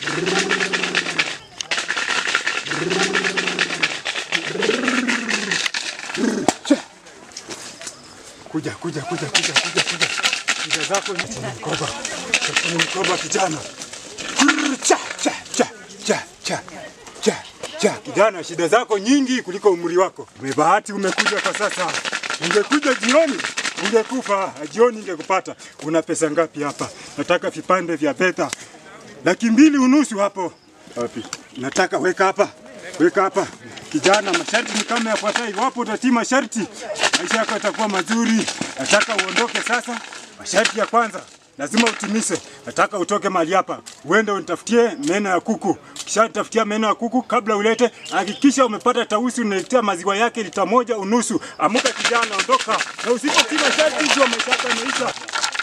Kuja, kuja, kuja, kuja, kuja, kuja. Shida zako ni kwenye mkoba. Kwenye mkoba kijana. Brrr, Cha, cha, cha, cha, cha, cha, cha. Kijana, shida zako nyingi kuliko umri wako. Umebahati umekuja kwa sasa. Ungekuja jioni ungekufa, jioni ingekupata. Una pesa ngapi hapa? Nataka vipande vya beta laki mbili unusu hapo. Wapi? Nataka weka hapa, weka hapa. Kijana, masharti ni kama yafuatayo. Iwapo utatii masharti, maisha yako yatakuwa mazuri. Nataka uondoke sasa. Masharti ya kwanza lazima utimise. Nataka utoke mahali hapa, uende unitafutie meno ya kuku. Kisha tafutia meno ya kuku, kabla ulete, hakikisha umepata tausi, unaletea maziwa yake lita moja unusu. Amuka kijana, ondoka, na usipotii masharti, ndio maisha yako yameisha.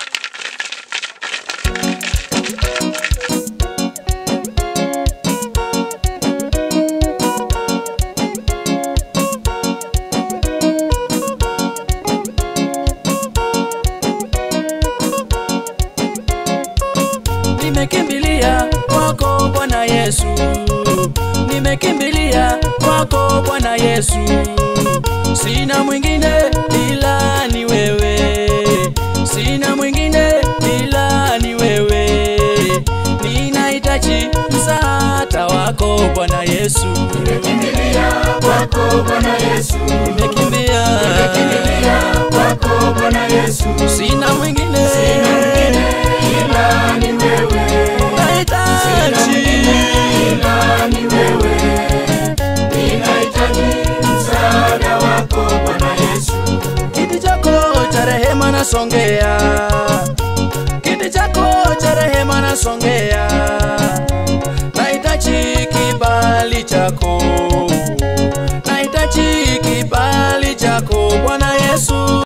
Nimekimbilia kwako Bwana Yesu, nimekimbilia kwako Bwana Yesu, sina mwingine ila ni wewe, sina mwingine ila ni wewe, ninahitaji msaada wako Bwana Yesu, Nimekimbilia kwako Bwana Yesu, nimekimbia nimekimbilia kwako Bwana Yesu, sina mwingine ila ni wewe, nahitaji ila ni wewe, ninahitaji msaada wako Bwana Yesu, kiti chako cha rehema nasongea, kiti chako cha rehema nasongea, nahitaji kibali chako,